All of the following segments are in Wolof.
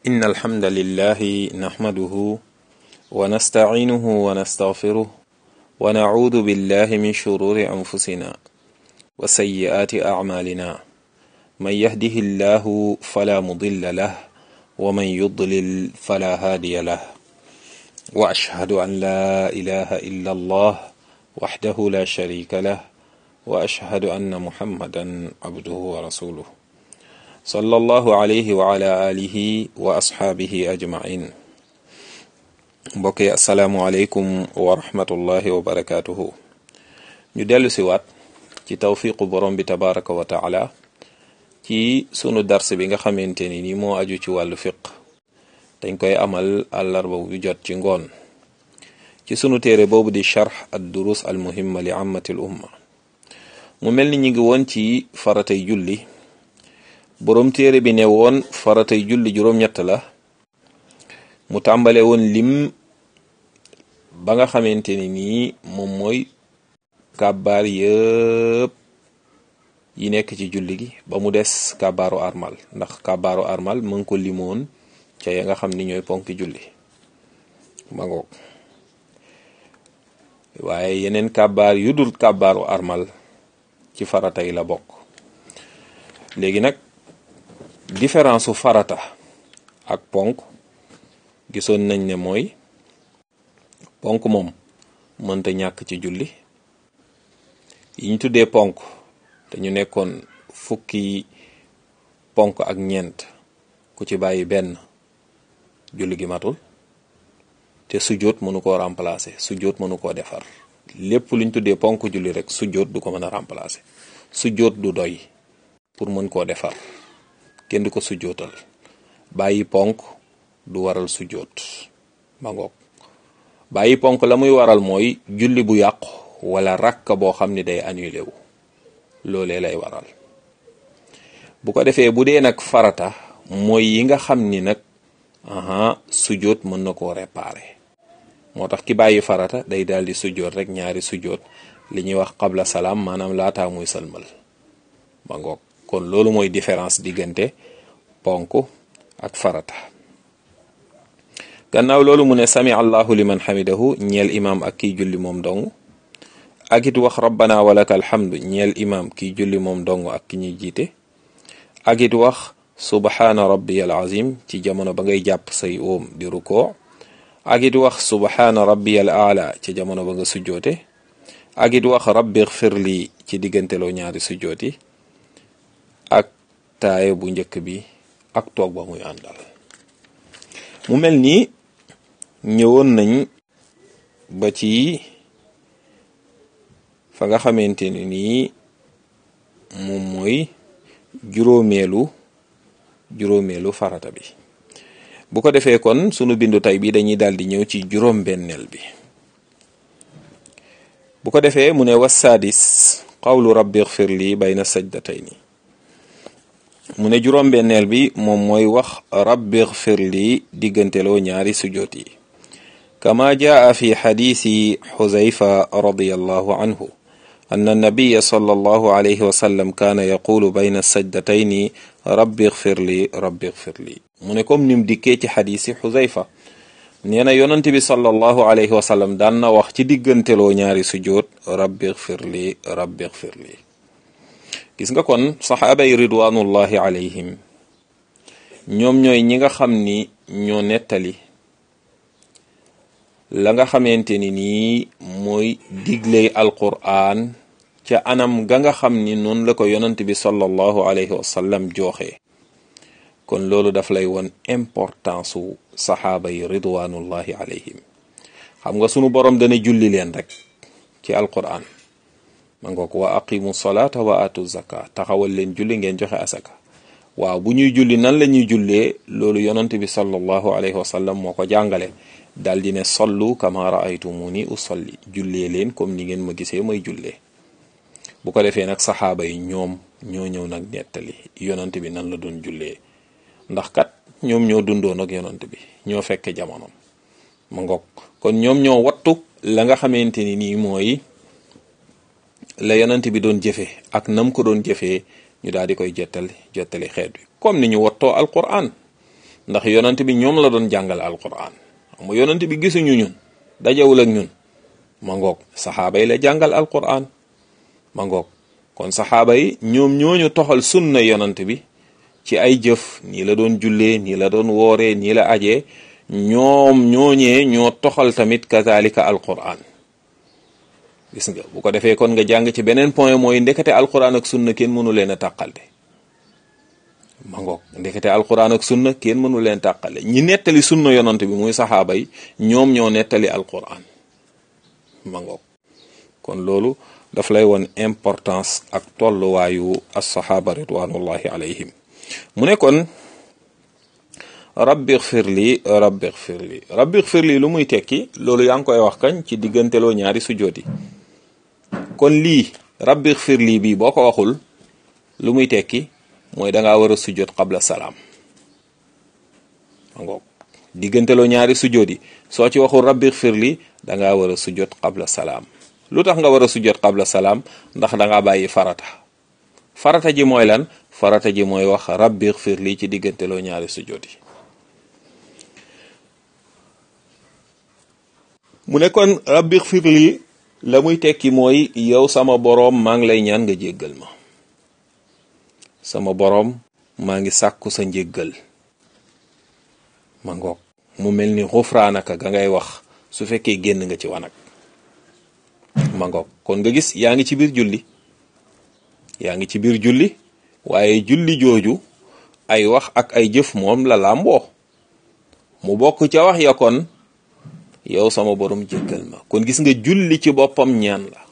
إن الحمد لله نحمده ونستعينه ونستغفره ونعوذ بالله من شرور أنفسنا وسيئات أعمالنا من يهده الله فلا مضل له ومن يضلل فلا هادي له وأشهد أن لا إله إلا الله وحده لا شريك له وأشهد أن محمدا عبده ورسوله صلى الله عليه وعلى آله وأصحابه أجمعين mbokk yi asalaamualeykum wa rahmatullahi wa barakaatuhu ñu dellu si waat ci tawfiqu borom bi tabaraka wa taala ci sunu dars bi nga xamante ni ni moo aju ci wàllu fiq dañ koy amal àllarba bu jot ci ngoon ci sunu téere boobu di charx ad durus al muhimma li ammatil umma mu mel ni ñu ngi woon ci faratay julli boroom téere bi ne woon faratay julli juróom-ñett la mu tàmbale woon lim ba nga xamante ni nii moom mooy kàbbaar yëpp yi nekk ci julli gi ba mu des kàbbaaru armal ndax kàbbaaru armal mu ngi ko limoon ca ya nga xam ni ñooy ponki julli ma ngoog waaye yeneen kàbbaar yu dul kàbbaaru armal ci farata yi la bokk léegi nag différence su farata ak ponk gisoon nañ ne mooy ponk moom mënta ñàkk ci julli yi ñu tuddee ponk te ñu nekkoon fukki ponk ak ñeent ku ci bàyyi benn julli gi matul te sujjóot mënu koo remplacer sujjóot mënu koo defar lépp luñ tuddee ponk julli rek sujjóot du ko mën a remplacer sujjóot du doy pour mën koo defar kenn du ko sujjóotal bàyyi ponk du waral sujjóot ma ngoog bàyyi ponk la muy waral mooy julli bu yàqu wala rakka boo xam ni day annulé wu loolee lay waral bu ko defee bu dee nag farata mooy yi nga xam ni nag aha sujjóot mën na koo réparer moo tax ki bàyyi farata day daal di sujjóot rek ñaari sujjóot li ñuy wax qabla salaam maanaam laataa muy sëlmal ba ngoog kon loolu mooy différence diggante ponk ak farata gannaaw loolu mu ne sami allahu liman xamidahu ñeel imaam ak kiy julli moom dong ak it wax rabbana walaka alhamdu ñeel imaam kiy julli moom dong ak ki ñuy jiite ak it wax subhaana rabbiyal azim ci jamono ba ngay jàpp say oom di rukoo ak it wax subhaana rabbiyal aala ci jamono ba nga sujjoote ak it wax rabbi xfir lii ci digganteloo ñaari sujjooti ak taaye bu njëkk bi ak toog ba muy àndal mu mel nii ñëwoon nañ ba ci fa nga xamante ni nii moom mooy juróomeelu juróomeelu farata bi bu ko defee kon sunu bindu tey bi dañuy daal di ñëw ci juróom benneel bi bu ko defee mu ne wassaadis qawlu rabbi xfir li bayna sajdatayni mu ne juróom benneel bi moom mooy wax rabbi xfir li digganteloo ñaari sujoot yi kama jaa fi xadiisi xuzayfa radiyallahu anhu أن النبي صلى الله عليه وسلم كان يقول بين السجدتين ربي اغفر لي ربي اغفر لي mu ne comme nim dikkee ci xadiisi xuzayfa nee na yonent bi sallallahu alayhi wa sallam daan na wax ci digganteloo ñaari sujjoot rabbi ighfir li rabbi ighfir li gis nga kon saxaaba yi ridwanullahi alayhim ñoom ñooy ñi nga xam ni ñoo nettali la nga xamante ni nii mooy digley alqur'an ca anam ga nga xam ni noonu la ko yonent bi sallallahu alayhi wa sallam jooxee kon loolu daf lay won importance su saxaaba yi ridwanullahi alayhim xam nga sunu borom dana julli leen rek ci alquran ma ngoog wa aqimu salata wa atu zaka taxawal leen julli ngeen joxe asaka waaw bu ñuy julli nan la ñuy jullee loolu yonent bi sallallahu alayhi wa sallam moo ko jàngale daal di ne sollu kama raaytumuni usalli jullee leen comme ni ngeen ma gisee may jullee bu ko defee nag saxaaba yi ñoom ñoo ñëw nag nettali yonent bi nan la doon jullee ndax kat ñoom ñoo dundoon ak yonent bi ñoo fekke jamonoom ma ngoog kon ñoom ñoo wattu la nga xamante ni nii mooy la yonent bi doon jëfe ak nam ko doon jëfee ñu daal di koy jottali jottali xeet wi comme ni ñu wattoo alquran ndax yonent bi ñoom la doon jàngal alquran xam nga yonent bi gisuñu ñun dajawul ak ñun ma ngoog saxaaba yi la jàngal alquran ma ngoog kon saxaaba yi ñoom ñooñu toxal sunna yonent bi ci ay jëf nii la doon jullee nii la doon wooree nii la ajee ñoom ñooñee ñoo toxal tamit kazalika alquran gis nga bu ko defee kon nga jàng ci beneen point mooy ndekete alquran ak sunna kenn mënu leen a tàqale ma ngoog ndekete alquran ak sunna kenn mënu leen tàqale ñi nettali sunna yonant bi muy saxaaba yi ñoom ñoo nettali alquran ma ngoog kon loolu daf lay won importance ak tolluwaayu assaxaaba ridwanullahi alayhim mu ne kon rabbi xfir li rabbi xfir li rabbi xfir li lu muy tekki loolu yaa ngi koy wax kañ ci digganteloo ñaari sujjoot yi kon lii rabbi xfir lii bii boo ko waxul lu muy tekki mooy dangaa war a sujjoot qabla salaam ngoog digganteloo ñaari sujjoot yi soo ci waxul rabbi xfir li dangaa war a sujjoot qabla salaam lu tax nga war a sujjoot qabla salaam ndax dangaa bàyyi farata farata ji mooy lan farata ji mooy wax rabbi xfir lii ci digganteloo ñaari sujjoot yi mu ne kon rabbi xfir lii la muy tekki mooy yow sama boroom maa ngi lay ñaan nga jéggal ma sama boroom maa ngi sàkku sa njéggal ma ngoog mu mel ni xufraanaka ga ngay wax su fekkee génn nga ci wanag ma ngoog kon nga gis yaa ngi ci biir julli yaa ngi ci biir julli waaye julli jooju ay wax ak ay jëf moom la làmboo mu bokk ca wax ya kon yow sama borom jéggal ma kon gis nga julli ci boppam ñaan la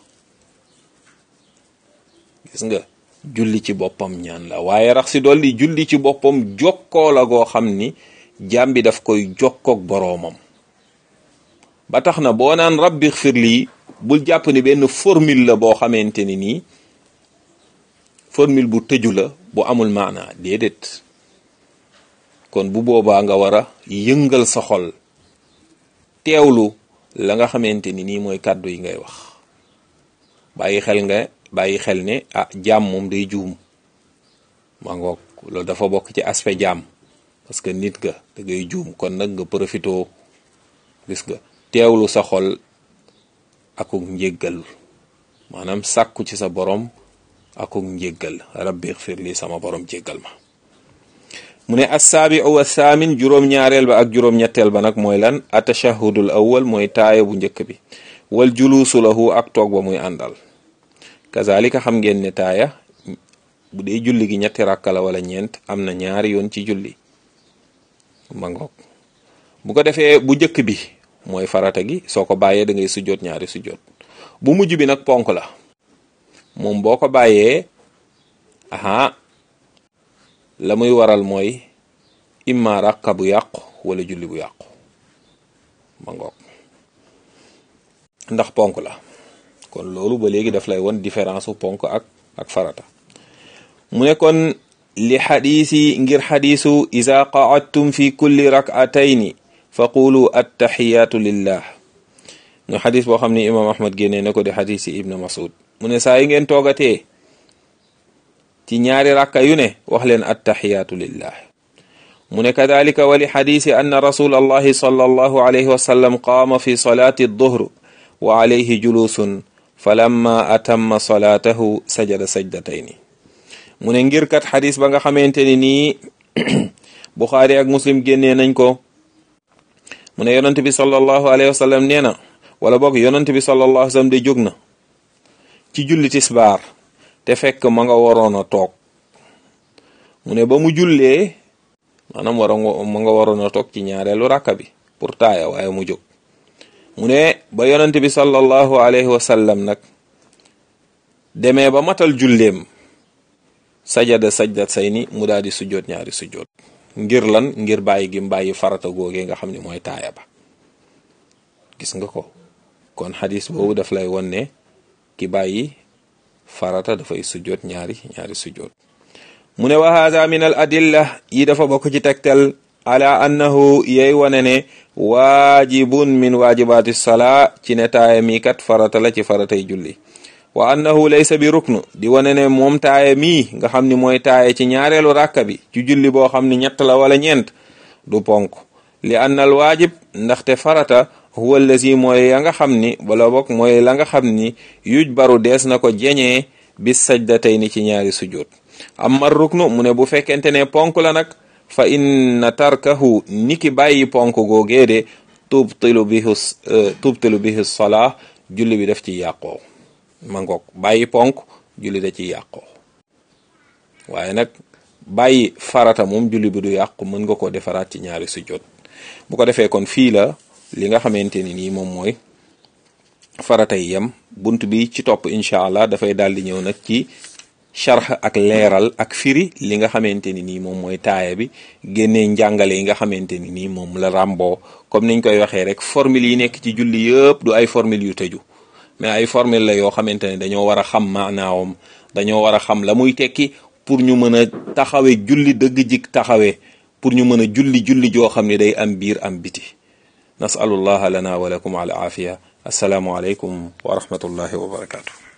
gis nga julli ci boppam ñaan la waaye rax si dolli julli ci boppam jokkoo la goo xam ni jaam bi daf koy jokkoog boroomam ba tax na boo naan rabbi xfir lii bul jàpp ni benn formule la boo xamante ni nii formule bu tëju la bu amul maana déedéet kon bu boobaa nga war a yëngal sa xol teewlu la nga xamante ni nii mooy kàddu yi ngay wax bàyyi xel nga bàyyi xel ne ah jaam moom day juum ma ngoog loolu dafa bokk ci aspect jaam parce que nit ga da ngay juum kon nag nga profitoo gis nga teewlu sa xol akuk njéggal maanaam sàkku ci sa borom akuk njéggal rabbi xfir li sama borom jéggal ma mu ne assaabiu wa thaamin juróom-ñaareel ba ak juróom-ñetteel ba nag mooy lan atashahudul awwal mooy taaya bu njëkk bi wal juluusu lahu ak toog ba muy àndal kazalika xam ngeen ne taaya bu dee julli gi ñetti rakka la wala ñeent am na ñaari yoon ci julli ma ngoog bu ko defee bu njëkk bi mooy farata gi soo ko bàyyee da ngay sujjoot ñaari sujjoot bu mujj bi nag ponk la moom boo ko bàyyee aha la muy waral mooy imma rakka bu yàqu wala julli bu yàqu ma ngoog ndax ponk la kon loolu ba léegi daf lay won différence u ponk ak ak farata mu ne kon li xadiisi ngir xadiisu ida qaadtum fi kulli rak'atayni fa qulu attaxiyaatu lillah nga xadis boo xam ne imam ahmad génnee na ko di xadiisi ibn masud mu ne saa yi ngeen toogatee ci ñaari rakka yu ne wax leen attaxiyaatu lillah mu ne kadalika wa li xadiisi anna rasul allahi sallallahu alayhi wa sallam qaama fi salaati adduhr wa alayhi julusun falamma atamma salaatahu sajada sajdatayni mu ne ngir kat xadis ba nga xamante ni nii buxaari ak muslim génnee nañ ko mu ne yonent bi sallallahu alayhi wa sallam nee na wala boog yonent bi sallallahu alayhi wa sallam de jóg na ci julli tisbaar te fekk ma nga waroon a toog mu ne ba mu jullee maanaam wara ma nga waroon a toog ci ñaareelu rakka bi pour taaya waaye mu jóg mu ne ba yonent bi sallallahu alayhi wa sallam nag demee ba matal julleem sajada sajdat say ni mu daal di sujjoot ñaari sujjoot ngir lan ngir bàyyi gi bàyyi farata googee nga xam ne mooy taaya ba gis nga ko kon xadis boobu daf lay won ne ki bàyyi farata dafay sujjoot ñaari ñaari sujjoot mu ne wa haada min al adilla yi dafa bokk ci tegtal ala annahu yey wane ne waajibun min waajibaati salaa ci ne taaya mi kat farata la ci faratay julli wa annahu laysa bi ruknu di wane ne moom taaya mii nga xam ni mooy taaya ci ñaareelu ràkka bi ci julli boo xam ni ñett la wala ñeent du ponk li anna al waajib ndaxte farata huwa allazi mooy ya nga xam ni wala bokk mooy la nga xam ni yuj baru dees na ko jeñee bis sajdatayni ci ñaari sujjóot amma ruknu mu ne bu fekkente ne ponk la nag fa inna tarkahu niki bàyyi ponk googee de tubtilu bihi tubtilu bihi salaa julli bi def ci yàqoo ma ngoog bàyyi ponk julli da ci yàqoo waaye nag bàyyi farata moom julli bi du yàqu mën nga ko defaraat ci ñaari sujjóot bu ko defee kon fii la li nga xamante ni nii moom mooy farata yi yem bunt bi ci topp incha allah dafay daal di ñëw nag ci charx ak leeral ak firi li nga xamante ni nii moom mooy taaya bi génnee njàngale yi nga xamante ni nii moom la ràmboo comme niñ koy waxee rek formule yi nekk ci julli yëpp du ay formule yu tëju mais ay formule la yoo xamante ne dañoo war a xam maanaawam dañoo war a xam la muy tekki pour ñu mën a taxawe julli dëgg jik taxawee pour ñu mën a julli julli joo xam ne day am biir am biti nasalullaha lana wa lakum al aafiya assalaamu aleykum wa rahmatullahi wa barakatuh